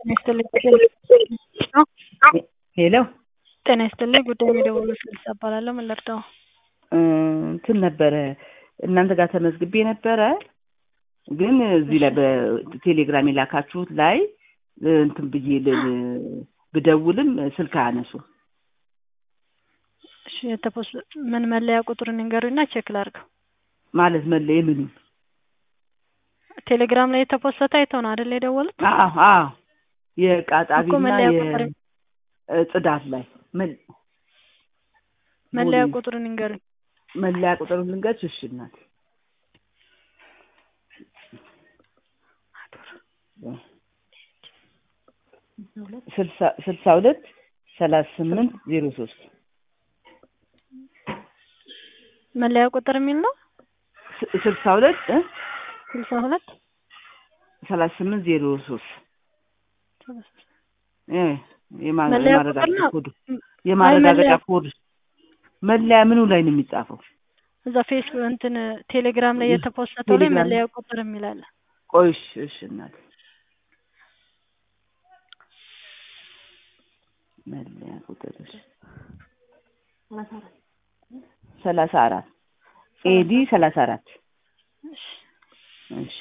ጤና ይስጥልኝ ሄሎ ጤና ይስጥልኝ ጉዳይ የደወሉት ልልሳ እባላለሁ ምን ልርዳው እንትን ነበረ እናንተ ጋር ተመዝግቤ ነበረ ግን እዚህ ላይ በቴሌግራም የላካችሁት ላይ እንትን ብዬ ል- ብደውልም ስልክ አያነሱ እሺ የተፖስ ምን መለያ ቁጥሩን ንገሩኝና ቼክ ላድርገው ማለት መለየ ምኑ ቴሌግራም ላይ የተፖሰተ አይተው ነው አይደል የደወሉት አዎ አዎ እኮ የቃጣቢና መለያ ቁጥር የጽዳት ላይ መል- መለያ ቦሌ- ቁጥሩን ንገሩኝ መለያ ቁጥር ልንገርሽ እሺ እናት ስልሳ ስልሳ ሁለት ሰላሳ ስምንት ዜሮ ሶስት መለያ ቁጥር የሚል ነው ስ- ስልሳ ሁለት እ ስልሳ ሁለት ሰላሳ ስምንት ዜሮ ሶስት እ የማ- መለያ ቁጥር የማረጋገጫ ነው? ኮድ የማረጋገጫ መለያ- ኮድ መለያ ምኑ ላይ ነው የሚጻፈው? እዛ ፌስቡክ እንትን ቴሌግራም ላይ የተፖሰተው ላይ ቴሌግራም መለያ ቁጥር የሚል አለ ቆይ እሺ እሺ እናት መለያ ቁጥር እሺ ሰላሳ አራት ኤዲ ሰላሳ አራት እሺ እሺ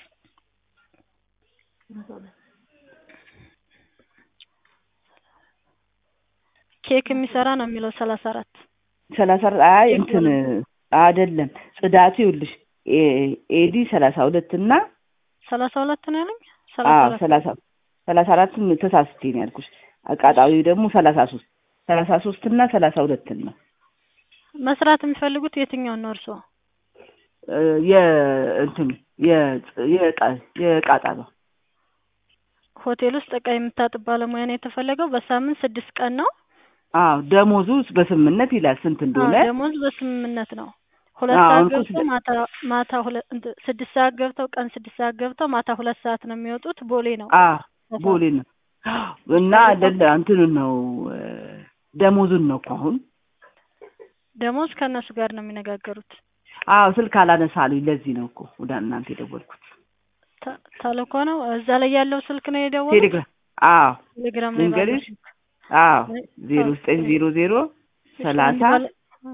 ኬክ የሚሰራ ነው የሚለው ሰላሳ አራት ሰላሳ አራት አይ እንትን አይደለም ጽዳቱ ይኸውልሽ ኤ- ኤዲ ሰላሳ ሁለት እና ሰላሳ ሁለት ነው ያለኝ ሰላሳ አዎ አራት ሰላሳ ሰላሳ አራትም ተሳስቼ ነው ያልኩሽ አቃጣዊው ደግሞ ሰላሳ ሶስት ሰላሳ ሶስት እና ሰላሳ ሁለትን ነው መስራት የሚፈልጉት የትኛውን ነው እርስዎ እ የእንትኑ የጽ- የቃ- የቃጣባ ሆቴል ውስጥ እቃ የምታጥብ ባለሙያ ነው የተፈለገው በሳምንት ስድስት ቀን ነው አዎ ደሞዙ በስምምነት ይላል ስንት እንደሆነ አዎ፣ ደሞዝ በስምምነት ነው ሁለት አዎ፣ ሰዓት አሁን እኮ ገብተው ስለ- ማታ ማታ ሁለት እንትን ስድስት ሰዓት ገብተው ቀን ስድስት ሰዓት ገብተው ማታ ሁለት ሰዓት ነው የሚወጡት ቦሌ ነው አዎ ቦሌ ነው እና አይደለ እንትኑን ነው እ ደሞዙን ነው እኮ አሁን ደሞዝ ከእነሱ ጋር ነው የሚነጋገሩት አዎ ስልክ አላነሳሉኝ ለዚህ ነው እኮ ወደ እናንተ የደወልኩት ተ- ተልእኮ ነው እዛ ላይ ያለው ስልክ ነው የደወሉት ቴሌግራም አዎ ቴሌግራም ላይ ባለው ልንገርሽ ስልክ አዎ ዜሮ ዘጠኝ ዜሮ ዜሮ እሺ፣ ሰላሳ አንድ ባለ- እ።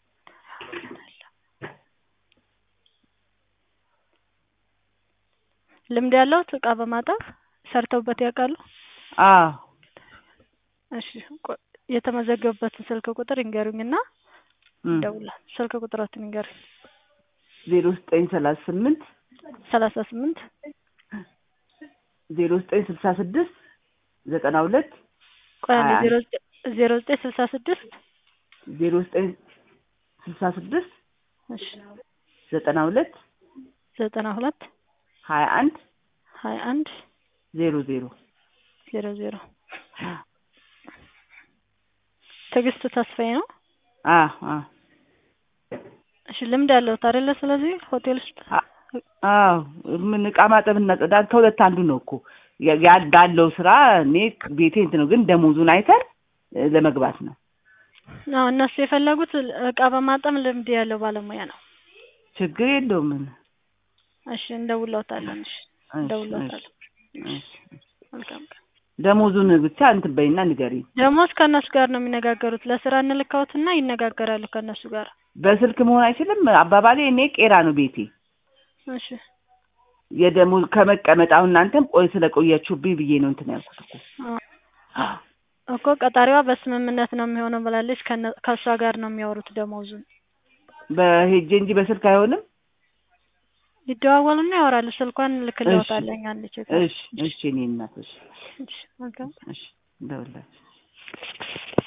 ልምድ ያለው እቃ በማጠብ ሰርተውበት ያውቃሉ? አዎ እሺ ቆ- የተመዘገቡበትን ስልክ ቁጥር ይንገሩኝና እም፣ ደውላ ስልክ ቁጥራትን ይንገሩኝ። ዜሮ ዘጠኝ ሰላሳ ስምንት ሰላሳ ስምንት ዜሮ ዘጠኝ ስልሳ ስድስት ዘጠና ሁለት ቆይ አንዴ አይ፣ ዜሮ ዘጠኝ ዜሮ ዘጠኝ ስልሳ ስድስት ዜሮ ዘጠኝ ስልሳ ስድስት እሺ ዘጠና ሁለት ዘጠና ሁለት ሀያ አንድ ሀያ አንድ ዜሮ ዜሮ ዜሮ ዜሮ ትዕግስት ተስፋዬ ነው። አዎ አዎ እሺ ልምድ ያለው አይደለ? ስለዚህ ሆቴል ውስጥ አዎ ምን እቃ ማጠብና ጽዳት ከሁለት አንዱ ነው እኮ ያ- ያ- ባለው ስራ እኔ ቤቴ እንትን ነው፣ ግን ደሞዙን አይተን እ፣ ለመግባት ነው። አዎ እነሱ የፈለጉት እቃ በማጠብ ልምድ ያለው ባለሙያ ነው። ችግር የለውም። ምን እሺ እንደውለውታለን። እሺ እሺ፣ እንደውለውታለን። እሺ፣ እሺ። መልካም ቀን። ደሞዙን ብቻ እንትን በይና ንገሪኝ። ደሞዝ ከእነሱ ጋር ነው የሚነጋገሩት። ለስራ እንልካዎትና ይነጋገራሉ ከእነሱ ጋር። በስልክ መሆን አይችልም። አባባሌ እኔ ቄራ ነው ቤቴ። እሺ የደሞዝ ከመቀመጥ አሁን እናንተም ቆይ ስለቆያችሁብኝ ብዬ ነው እንትን ያልኩት እኮ። አዎ እኮ ቀጣሪዋ በስምምነት ነው የሚሆነው ብላለች። ከነ- ከእሷ ጋር ነው የሚያወሩት ደሞዙን። በሄጄ እንጂ በስልክ አይሆንም። ይደዋወሉና ያወራሉ። ስልኳን ልክልዎታለኝ አንድ ቼክ እሺ፣ እሺ፣ እኔ እናት እሺ፣ እሺ መልካም እሺ፣ እንደውላችሁ